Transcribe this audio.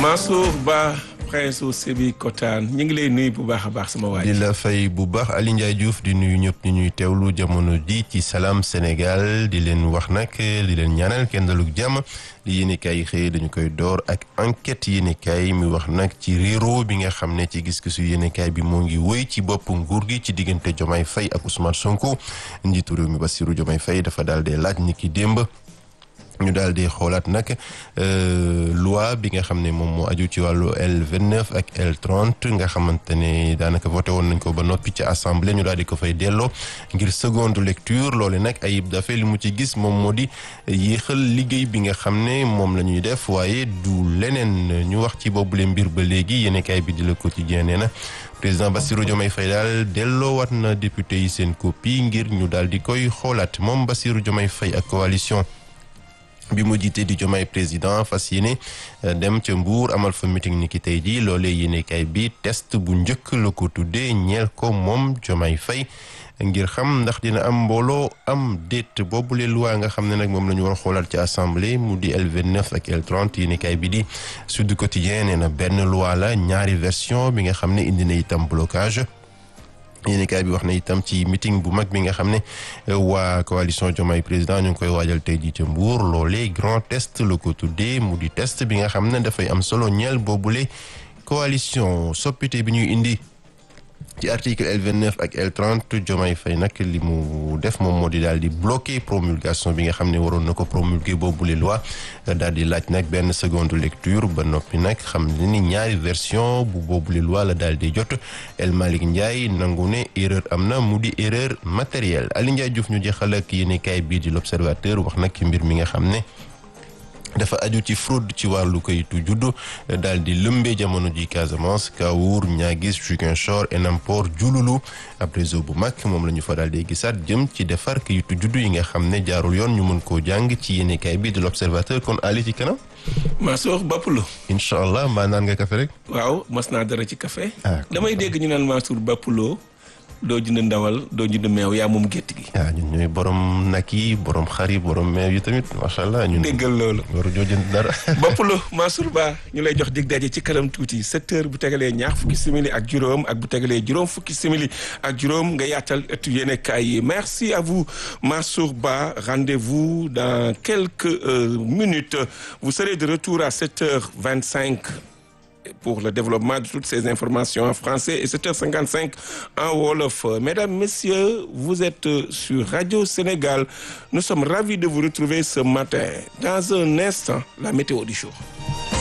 Mansour Ba prince u Sébi Kotaan ñu ngi lay nuyu bu baax a baax sama waay. di la fay bu baax Ali Ndiaye Diouf di nuyu ñëpp ñu ñuy teewlu jamono ji ci Salam Sénégal di leen wax nag di leen ñaanal kenn dalug jàmm li yéenekaay yi xëy dañu koy door ak enquête yéenekaay mi wax nag ci réero bi nga xam ne ci gis-gisu yéenekaay bi moo ngi wëy ci bopp nguur gi ci diggante Diomaye Faye ak Ousmane Sonko njiitu réew mi Bassirou Diomaye Faye dafa daal di laaj ni ki démb. ñu daal di xoolaat nag loi bi nga xam ne moom moo aju ci wàllu L29 ak L30 nga xamante ne daanaka voté woon nañ ko ba noppi ci assemblée ñu daal di ko fay delloo ngir seconde lecture loole nag Ayib Daffé li mu ci gis moom moo di yéexal liggéey bi nga xam ne moom la ñuy def waaye du leneen ñu wax ci boobule mbir ba léegi yéenekaay bi di Le Quotidien nee na président Bassirou Diomaye Faye daal delloowaat na député yi seen copie ngir ñu daal di koy xoolaat moom Bassirou Diomaye Faye ak coalition. bi mu jiite di Diomaye président fas yéene dem ca Mbour amal fa meeting ni ki tey jii loolee yéenekaay bi test bu njëkk la ko tuddee ñeel ko moom Diomaye Faye ngir xam ndax dina am mbooloo am déet boobule loi nga xam ne nag moom la ñu war a xoolaat ci assemblée mu di L29 ak L30 yéenekaay bi di Sud Quotidien nee na benn loi la ñaari version bi nga xam ne indi na itam blocage yéenekaay bi wax na itam ci meeting bu mag bi nga xam ne waa coalition Diomaye président ñu ngi koy waajal tey jii ca Mbour loolee grand test la ko tuddee mu di test bi nga xam ne dafay am solo ñeel boobule coalition soppite bi ñuy indi ci article L29 ak L30 Diomaye Faye nag li mu def moom moo di daal di bloquer promulgation bi nga xam ne waroon na ko promulguer boobule loi daal di laaj nag benn seconde lecture ba noppi nag xam ne ni ñaari version bu boobule loi la daal di jot El Malick Ndiaye nangu ne erreur am na mu di erreur matérielle Ali Ndiaye Diouf ñu jeexal ak yéenekaay bii di l'Observateur wax nag ci mbir mi nga xam ne. dafa aju ci fraude ci wàllu kayitu juddu daal di lëmbee jamono ji Casamance Kawour Niaguis Ziguinchor Enampor Diouloulou ab réseau bu mag moom la ñu fa daal di gisaat jëm ci defar kayitu juddu yi nga xam ne jaarul yoon ñu mën koo jàng ci yéenekaay bi de l'Observateur kon Ali ci kanam. Mansour Bapoulo. incha allah mbaa naan nga café rek. waaw mas naa dara ci café ah damay dégg ñu naan Mansour Bapoulo doo jënd ndawal doo jënd meew yaa moom gétt gi. ah ñun ñooy borom nag yi borom xar yi borom meew yi tamit macha allah. ñun déggal loolu. waru joo jënd dara. Bapoulo Mansour Ba ñu lay jox dig daje ci kanam tuuti sept heures bu tegalee ñaar fukki simili ak juróom ak bu tegalee juróom fukki simili ak juróom nga yaatal ëttu yéenekaay yi merci à vous Mansour Ba rendez-vous dans quelques euh, minutes vous serez de retour à sept heures vingt-cinq pour le développement de toutes ces informations en français et 7h55 en Wolof. Mesdames, Messieurs, vous êtes sur Radio Sénégal. Nous sommes ravis de vous retrouver ce matin. Dans un instant, la météo du jour.